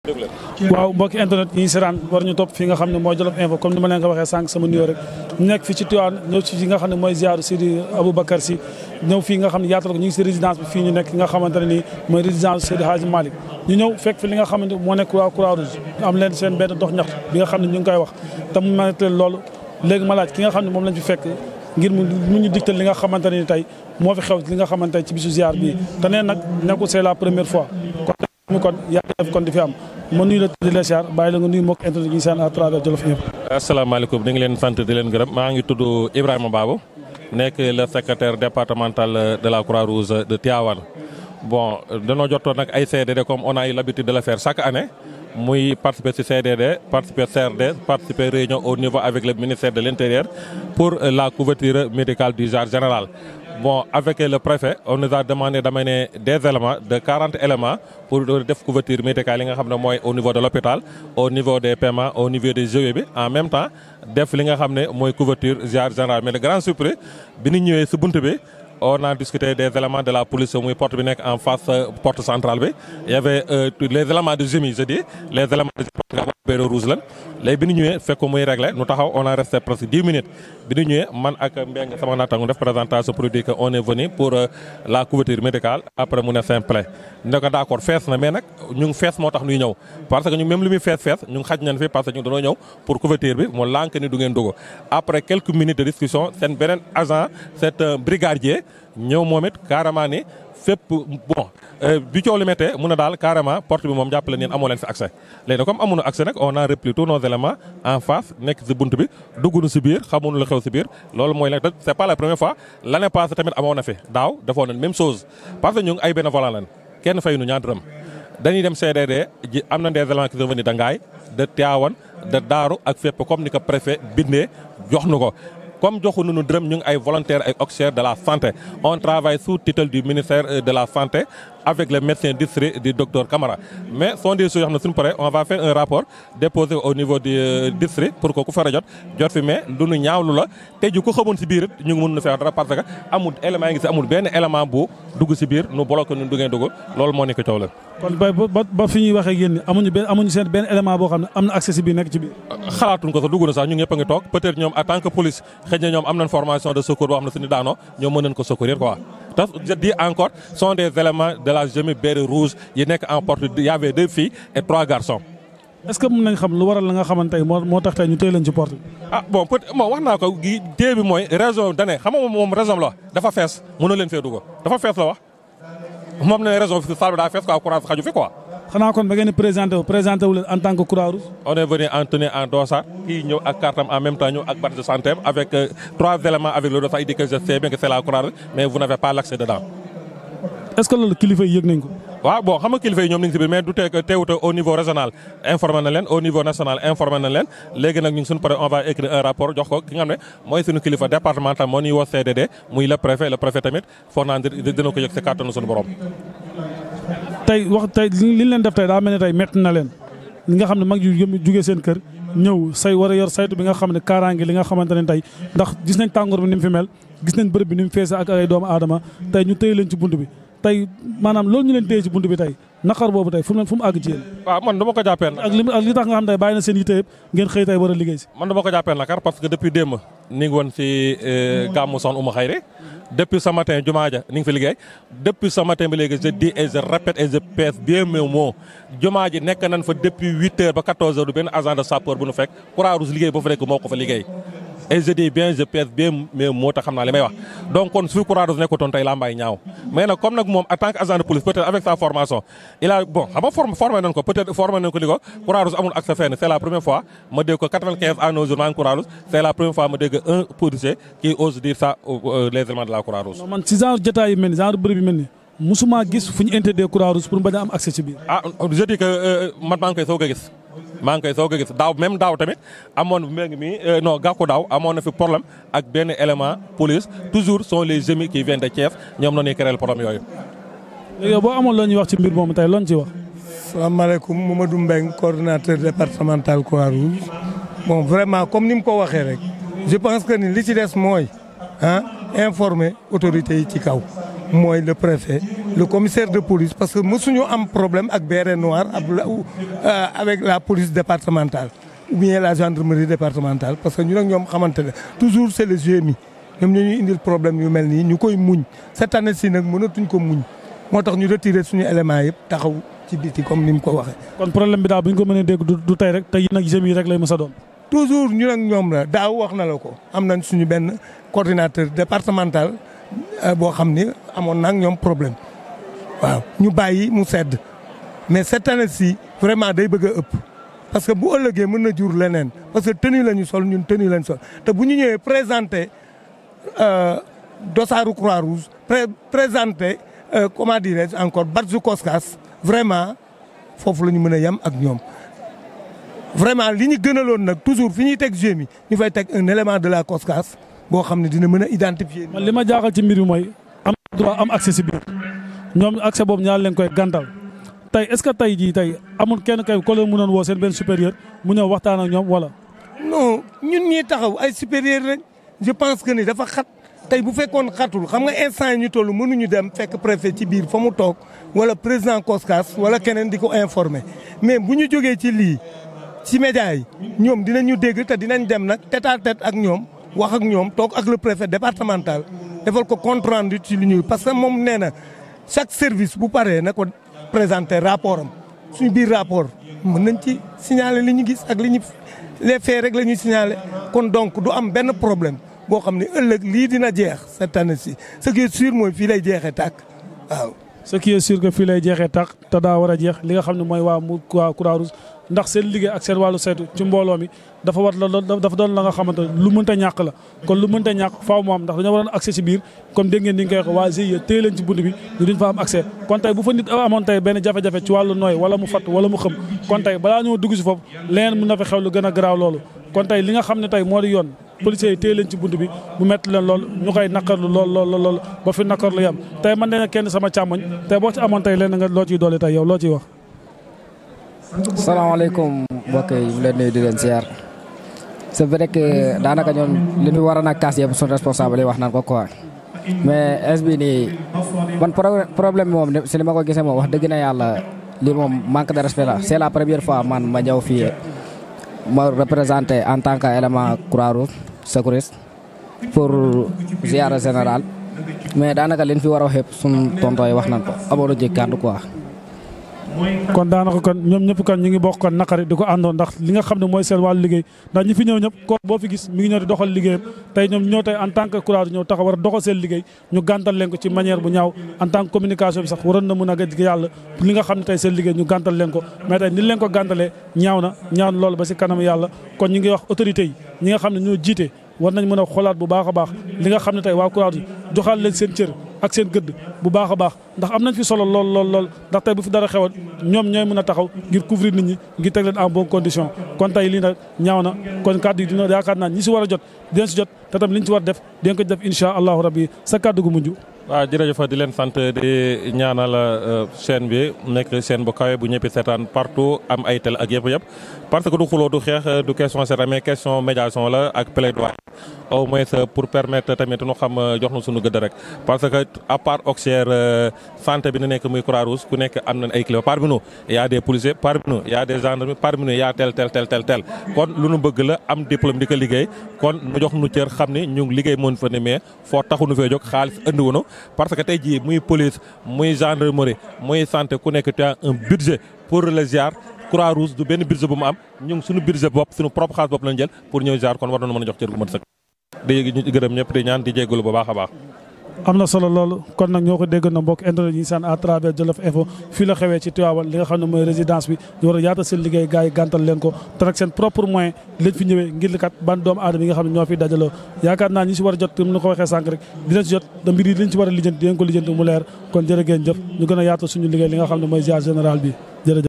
waaw mbokki internet yi seetaan war ñu topp fii nga xam ne mooy Jolof Info comme ni ma leen ko waxee sànq sama nuyoo rek nekk fi ci Tivaouane ñëw ci fi nga xam ne mooy ziaru Seydi Aboubacar Sy ñëw fii nga xam ne yaatal ko ñu ngi si résidence bi fii ñu nekk nga xamante ne nii mooy résidence Seydi Hadji Malick ñu ñëw fekk fi li nga xamante moo nekk waa Croix Rouge am leen seen benn dox ñaxtu bi nga xam ne ñu ngi koy wax te mu mel leen loolu léegi ma laaj ki nga xam ne moom lañ fi fekk ngir mu mu ñu digtal li nga xamante ne ni tey moo fi xew li nga xamante ci bisu ziar bii te nee nag nekkul c'est la première fois kon kon yaa def kon di fi am ma nuyu la di la ziar bàyyi la nga nuyu mbokk internet yi seen à travers Jolof Info asalaamaaleykum ñu ngi leen sant di leen gërëm maa ngi tudd Ibrahima Babou nekk le secrétaire départemental de la Croix-Rouge de Tivaouane bon danoo jotoon nag ay CDD comme on a eu l'habitude de le faire chaque année muy participer ci CDD participer CRD participer réunion au niveau avec le ministère de l'Intérieur pour la couverture médicale du genre général. Bon, avec le préfet, on nous a demandé d'amener des éléments, de 40 éléments pour def couverture médicale yi nga xam ne mooy au niveau de l'hôpital, au niveau des paiements, au niveau des GE bi en même temps def li nga xam ne mooy couverture genre général mais le grand surprise bi ñu ñëwee ci bunt bi on a discuté des éléments de la police muy porte bi nekk en face porte centrale bi il y avait euh, les éléments de GMI je dis les éléments de GMI béro rouge lan léegi bi ñu ñëwee fekk ko muy réglé nu taxaw on a resté presque dix minutes bi ñu ñëwee man ak Mbengue sama naataango def présentation produit que on est venu pour euh, la couverture médicale après mu ne simple ne ko d' accord fees na mais nag ñu ngi fees moo tax ñuy ñëw parce que ñu même li muy fees fees ñu ngi xaj nañ fi parce que ñu dañoo ñëw pour couverture bi mu lànk ni du ngeen dugg après quelques minutes de discussion seen beneen agent c'est un brigadier ñëw moom it carrément ni fépp bon bi coow li méttee mun a daal carrément porte bi moom jàppale neen amoo leen fi accès léegi nag comme amuñu accès nag on a repli tous nos éléments en face nekk si bunt bi dugguñu si biir xamuñu lu xew si biir loolu mooy nag c' est pas la première fois l' année passée tamit amoon na fi daaw defoon nañ même chose parce que ñu ngi ay bénévolat lan kenn fay nu ñaar dërëm dañuy dem CDD ji am na des éléments qui sont venus de Ngaye de Tivaouane de Daaru ak fépp comme ni ko préfet bindee jox nu ko comme joxu nu dërëm ñu ngi ay volontaires ay auxiliaires de la santé on travaille sous tutelle du ministère de la santé avec le médecin district du docteur Camara mais sont des choses yoo xam ne suñu paree on va faire un rapport déposé au niveau du district pour que ku fara jot jot fi mais lu nu ñaawlu la te ji ko xamoon si biir it ñu ngi mën na feex dara parce que amul élément yi ngi si amul benn élément bu dugg si biir nu bloqué nu duggee dugg loolu moo nekk coow la kon bay ba ba fi ñuy waxee ak yéen ni amuñu benn amuñu seen benn élément boo xam ne am na accès si biir nekk ci biir xalaatuñ ko sax dugg na sax ñu ñëpp a ngi toog peut-être ñoom en tant que police xëy na ñoom am nañ formation de secours boo xam ne suñu daanoo ñoom mën nañ ko secourir quoi te je dis encore sont des éléments de la GMI béret rouge yi nekk en porte il y avait deux filles et trois garçons est-ce que mën nañ xam lu waral la nga xamante tey moo moo tax tey ñu téye leen ci porte bi ah bon peut bon wax naa ko gi dée bi mooy raison dane xam nga moom raison la wax dafa fees mënu leen fee dugg dafa fees la wax moom ne raison fi salle bi daa fees quoi courage xaju fi quoi xanaa kon ba ngeen di présenté wu présenté wu leen en tant que Croix-Rouge on est venu en tenue en dossard kii ñëw ak cartam en même temps ñëw ak badge de santé avec euh, trois éléments avec le dossard il dit que je sais bien que c'est la Croix-Rouge mais vous n'avez pas l'accès dedans est-ce que loolu kilifa yi yëg nañ ko waaw bon xam nga kilifa yi ñoom ñu ngi si biir mais du tee teewute au niveau régional informé na leen au niveau national informé na leen léegi nag ñun suñu pare on va écrire un rapport jox ko ki nga xam ne mooy suñu kilifa départemental moo ñuy woo CDD muy le préfet le préfet tamit foog naa dina ko yëg si kàttanu suñu borom tey wax tey li ñu leen def tey daa mel ne tey métti na leen li nga xam ne mag yu jugee seen kër ñëw say war a yor saytu bi nga xam ne kaaraange li nga xamante ne tey ndax gis nañ tàngoor bi ni mu fi mel gis nañ bërëb bi ni mu feese ak ay doomu aadama tey ñu téye leen ci bunt bi tey maanaam loolu ñu leen téye ci bunt bi tey naqar boobu tey fu mu fu mu àgg ci yéen waaw man dama ko jàppee ak li ak li tax nga xam tey bàyyi na seen yitte yëpp ngeen xëy tey war a liggéey si man dama ko jàppee nakar parce que depuis démb ni ngi woon si gàmmu son uma xayri depuis ce matin jumaa ja ni ngi fi liggéey depuis ce matin ba léegi je dis et je répète et je pèse bien mes mots jumaa ji nekk nañ fa depuis huit heures ba quatorze heures du benn agent de sapeur bu nu fekk Croix-Rouge liggéey ba fa nekk moo ko fa liggéey et je dis bien je pèse bien mes mots te xam naa li may wax donc kon su fi Croix-Rouge nekkutoon tey laa mbaay ñaaw mais nag comme nag moom en tant que agent de police peut-être avec sa formation il a bon xam nga formé formé nañ ko peut-être formé nañ ko li ko Croix-Rouge amul accès fenn c'est la première fois ma dégg ko 95 à nos jours maa ngi Croix-Rouge c'est la première fois ma dégg un policier qui ose dire ça les éléments de la Croix-Rouge man ci genre jotaay yu mel ni genre bërëb yu mel ni musuma gis fu ñu interdit Croix-Rouge pour bañ a am accès ci biir ah je dis que man maa ngi koy soog a gis maa ngi koy soog a gis daaw même daaw tamit amoon mbéy mi non gàkku daaw amoon na fi problème ak benn élément police toujours sont les GMI qui viennent de Thiès ñoom noonu ñuy créer problème yooyu. léegi yow boo amoon loo ñuy wax ci mbir moomu tey loo ñu ci wax. salaamaaleykum Mamadou Mbengue coordonnateur départemental Croix-Rouge bon vraiment comme ni mu ko waxee rek je pense que ni li ci des mooy ah informer autorités yi ci kaw mooy le préfet le commissaire de police parce que mësuñu am problème ak béret noir avec la police départementale ou bien la gendarmerie départementale parce que ñun ak ñoom xamante ne toujours c'est le GMI ñoom ñoo ñuy indil problème yu mel nii ñu koy muñ cette année ci nag mënatuñ ko muñ moo tax ñu retiré suñu éléments yëpp taxaw ci biti comme ni mu ko waxee. kon problème bi daal bu ñu ko mënee dégg du tey rek te yéen ak GMI rek lay mës a doon. toujours ñun ak ñoom la daaw wax na la ko am nañ suñu benn coordinateur départemental boo xam ni amoon na ak ñoom problème waaw ñu bàyyi mu sedd mais cette année ci vraiment day bëgg a ëpp. parce que bu ëllëgee mën na jur leneen parce que tenue la ñu sol ñun tenue la ñu sol te bu ñu ñëwee présenté dossaaru croix rouge présenté comment dirais-je encore badge Coskas vraiment foofu la ñu mën a yem ak ñoom. vraiment li ñu gënaloon nag toujours fi ñuy teg GMI ñu fay teg un élément de la Coskas boo xam ne dina mën a identifier. man li ma jaaxal ci mbir mi mooy am droit am accès si biir ñoom accès boobu ñaar leen koy gàntal. tey est-ce que tey jii tey amul kenn kay ko leen mënoon woo seen benn supérieur mu ñëw waxtaan ak ñoom wala. non ñun ñii taxaw ay supérieur lañ je pense que ni dafa xat tey bu fekkoon xatul xam nga instant yi ñu toll mënuñu dem fekk préfet ci biir fa mu toog wala président Coskas wala keneen di ko informer mais bu ñu jógee ci lii ci média yi ñoom dinañu dégg te dinañ dem nag tête à tête ak ñoom wax ak ñoom toog ak le préfet départemental defal ko compte rendu ci li ñuy parce que moom nee na chaque service bu paree na ko. présenter rapport am suñu biir rapport mën nañ ci signaler li ñu gis ak li ñu les faits rek la ñuy signaler kon donc du am benn problème boo xam ne ëllëg lii dina jeex cette année ci ce qui est sûr mooy fii lay jeexee tàkk waaw. ce qui est sûr que fii lay jeexee tàkk te daa war a jeex li nga xam ne mooy waa mu waa Croix-Rouge ndax seen liggéey ak seen wàllu saytu ci mbooloo mi dafa war la dafa doon la nga xamante ne lu mënta ñàkk la kon lu mënta ñàkk faaw mu am ndax dañoo waroon accès ci biir comme dégg ngeen ni nga koy wax waa GIE téye leen ci bunt bi ñu duñ fa am accès kon tey bu fa nit amoon tey benn jafe-jafe ci wàllu nooy wala mu fatt wala mu xëm kon tey balaa ñoo dugg ci foofu leneen mën na fa xew lu gën a garaaw loolu kon tey li nga xam ne tey moo di yoon policiers yi téye leen ci bunt bi mu metti leen lool ñu koy naqarlu lool lool lool ba fi naqarlu yam tey man dena kenn sama càmmoñ tey boo ci amoon tey leen nga loo ciy doole tey yow loo ciy wax salaamaaleykum mbokk yi ñu leen nuyu di leen ziar c'est vrai que daanaka ñoom li ñu waroon a kaas yëpp suñu responsable yi wax naan ko quoi mais es bi nii man problème bi moom si li ma ko gisee moom wax dëgg na yàlla lii moom manque de respect la c'est la première fois man ma ñëw fii ma représenté en tant que élément Croix-Rouge secouriste pour ziara général mais daanaka liñ fi war a wax yëpp suñu tonton yi wax nañ ko amoon na jëg kàddu quoi kon daanaka kon ñoom ñëpp kon ñu ngi bokk kon naqari di ko àndoon ndax li nga xam ne mooy seen wàllu liggéey ndax ñi fi ñëw ñëpp ko boo fi gis mi ngi ñëw di doxal liggéeyam tey ñoom ñëw tey en tant que Croix-Rouge ñëw taxaw war a doxal seen liggéey ñu gàntal leen ko ci manière bu ñaaw en tant que communication bi sax waroon na mën a gëj yàlla li nga xam ne tey seen liggéey ñu gàntal leen ko mais tey ni leen ko gàntalee ñaaw na ñaaw na loolu ba si kanam yàlla kon ñu ngi wax autorités yi ñi nga xam ne ñoo jiite war nañ mën a xoolaat bu baax a baax li nga xam ne tey waa Croix-Rouge joxaat leen seen cër ak seen gëdd bu baax a baax ndax am nañ fi solo lool lool lool ndax tey bu fi dara xewoon ñoom ñooy mën a taxaw ngir couvrir nit ñi ngir teg leen en bonne condition kon tey lii nag ñaaw na kon kàddu yi dina yaakaar naa ñi si war a jot dinañ si jot te tam li ñu si war def dinañ ko def incha allahu rabbi sa kàddu gu mujj waaw jërëjëf di leen sant di ñaanal chaîne bi nekk chaîne bu kawe bu ñëppi seetaan partout am ay tel ak yëpp yëpp parce que du xuloo du xeex du question seetaan mais question médiation la ak plaidoyer au moins pour permettre tamit nu xam jox na suñu gëdd rek parce que à part auxiliaire santé bi na nekk muy Croix-Rouge ku nekk am nañ ay kilifa parmi nous y a des policiers parmi nous y a des gendarmes parmi nous y a tel tel tel tel tel kon lu nu bëgg la am diplôme di ko liggéey kon nu jox nu cër xam ni ñu ngi liggéey moon fa ne mais foo taxu nu fee jóg xaalis andiwunu parce que tey jii muy police muy gendarmerie muy santé ku nekk tu as un budget pour le ziar Croix-Rouge du benn budget bu mu am ñu ngi suñu budget bopp suñu propre xaalis bopp lañ jël pour ñëw ziar kon war nañu mën a jox cër gu mën sëkk di ñu gërëm ñëpp di ñaan di jégalu bu baax a baax am na solo loolu kon nag ñoo ko dégg na mbokk internet yi saan à travers Jolof Info fii la xewee ci Tivaouane li nga xam ne mooy résidence bi ñu war a yaatal seen liggéey gars yi gàntal leen ko te nag seen propre moyen lañ fi ñëwee ngir kat ban doomu aadama yi nga xam ne ñoo fi dajaloo yaakaar naa ñi si war a jot comme ni ko waxee sànq rek dinañ si jot da mbir yi liñ si war a lijjanti dinañ ko lijjanti mu leer kon jërë ngeen jëf ñu gën a yaatal suñu liggéey li nga xam ne mooy ziar général bi jërëjëf